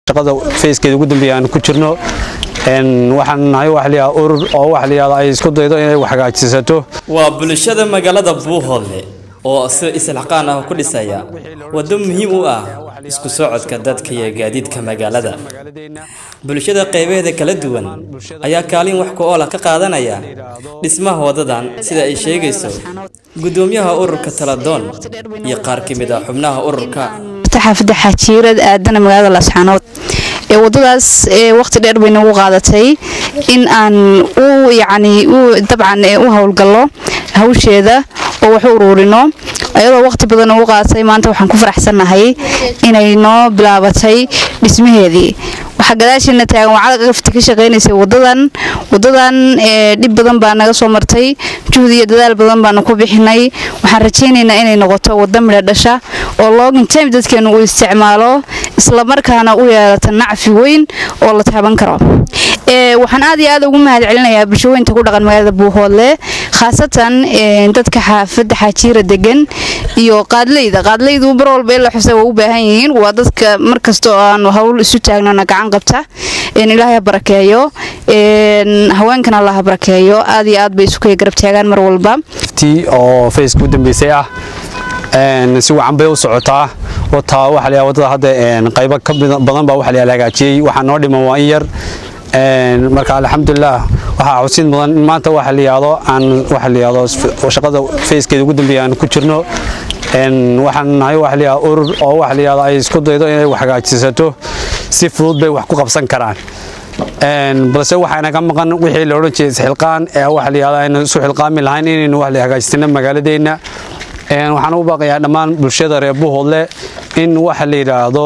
shaqada fayskeeda ugu dambeeya aan ku jirno waxaan nahay wax liyaa urur oo wax liyaada ay isku daydo inay wax hagaajisato waa bulshada magaalada buuhoodle oo si islaxqaan ah ku dhisaya waddo muhiim u ah isku socodka dadka iyo gaadiidka magaalada bulshada qaybaheeda kala duwan ayaa kaalin wax ku oola ka qaadanaya dhismaha wadadan sida ay sheegayso gudoomiyaha ururka taladoon iyo qaar ka mid ah xubnaha ururka xaafada xajiirad aadana magaalada laasxaanood ee wadadaas waqti dheer bay nagu qaadatay in aan u yacni u dabcan u howlgallo hawsheeda oo wax u uruurino ayadoo waqti badan ugu qaadatay maanta waxaan ku faraxsannahay inay noo bilaabatay dhismaheedii waxaa gadaasheena taagan wacada gafti ka shaqaynaysay wadadan wadadan dhib badan baa naga soo martay juhdi iyo dadaal badan baanu ku bixinay waxaan rajaynaynaa inay noqoto wada midha dhasha oo login time dadkeenu uu isticmaalo islamarkaana u yeelata nacfi weyn oo la taaban karo waxaan aad iyo aad ugu mahad celinayaa bulshooyinta ku dhaqan magaalada buuhoodle khaasatan dadka xaafadda xaajiira degan iyo qaadleyda qaadleydu bar walba in la xusa waa u baahan yihiin waa dadka markasta oo aanu hawl isu taagnona gacan qabta ilaahay ha barakeeyo haweenkan allah ha barakeeyo aad iyo aad bay isu kaya garab taagaan mar walba tii oo fayska u dambeysay ah si wacan bay u socotaa wataa waxa la wadada hadda qaybo ka badan baa waxa la hagaajiyey waxaa noo dhiman waa in yar marka alxamdulilah waxaa xusid mudan in maanta waxa la yidhaahdo aan waxa la yidhaahdo shaqada fayskeeda ugu dambeeya aan ku jirno waxaan nahay waxa la yidhaahdo urur oo waxa la yidhaahdo ay isku daydo inay wax hagaajisato si fudud bay wax ku qabsan karaan balse waxaa inaga maqan wixii la odhan jiray isxilqaan ee waxa la yidhahdo aynu isu xilqaami lahayn inaynu wax la hagaajisano magaaladeenna waxaan u baaqayaa dhammaan bulshada reer buuhoodle in waxa la yidhaahdo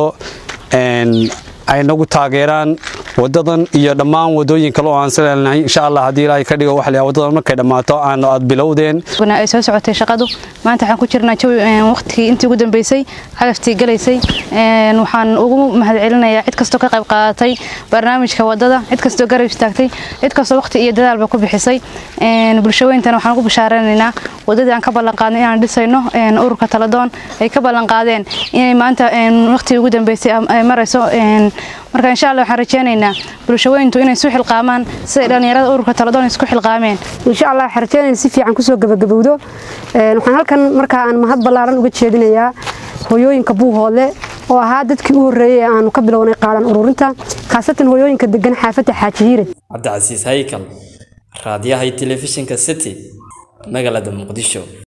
ay nagu taageeraan wadadan iyo dhammaan wadooyin kale oo aan salaalnahay insha allah haddii ilaahay ka dhigo waxa wadadan markay dhammaato aan aad bilowdeen ay soo socotay shaqadu maanta waxaan ku jirnaa jawi waqtigii intii ugu dambeysay cagaftii galaysay waxaan ugu mahad celinayaa cid kastoo ka qayb qaadatay barnaamijka wadada cid kastoo garab istaagtay cid kastoo waqti iyo dadaalba ku bixisay bulshooyintana waxaan ugu bashaaranaynaa wadadii aan ka ballan qaadnay inaan dhisayno ururka taladoon ay ka ballan qaadeen inay maanta waqtigii ugu dambeysay ay marayso marka insha allah waxaan rajeynaynaa bulshooyintu inay isu xilqaamaan siday dhallinyarada ururka taladoon isku xilqaameen insha allah waxaan rajeynayna si fiican kusoo gabagabowdo waxaan halkan markaa aan mahad ballaaran uga jeedinayaa hooyooyinka buuhoodle oo ahaa dadkii u horreeyey ee aanu ka bilownay qaadan ururinta khaasatan hooyooyinka degan xaafadda xaajihiire cabdicasiis haykal raadiyaha iyo telefishinka city magaalada muqdisho